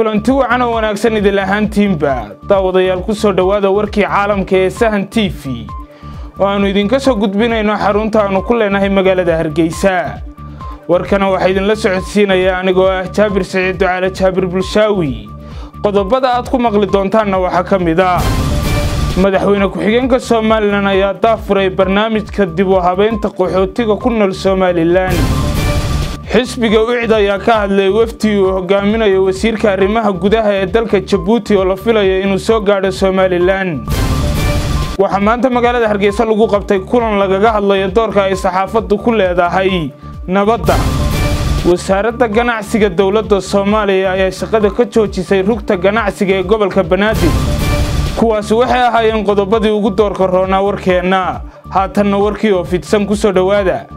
kulanti wacan oo wanaagsan idil ahaantiinba daawadayaal ku soo dhowaada warkii caalamka ee sahan t v oo aannu idinka soo gudbinayno xarunta aannu ku leenahay magaalada hargeysa warkana waxaa idinla socodsiinaya anigoo ah jaabir siciid ducaale jaabir bulshaawi qodobada aad ku maqli doontaanna waxaa ka mid a madaxweyne ku-xigeenka somalilan ayaa daafuray barnaamijka dib u habeynta qaxootiga ku nool somalilan xisbiga ucid ayaa ka hadlay wafdi uu hogaaminayo wasiirka arrimaha gudaha ee dalka jabuuti oo la filayo inuu soo gaadho somalilan waxaa maanta magaalada hargeysa lagu qabtay kulan lagaga hadlayo doorka ay saxaafaddu ku leedahay nabadda wasaaradda ganacsiga dowladda soomaaliya ayaa shaqada ka joojisay rugta ganacsiga ee gobolka banaadir kuwaasi waxay ahaayeen qodobadii ugu doorka roonaa warkeenna haatanna warkii oo fidsan ku soo dhowaada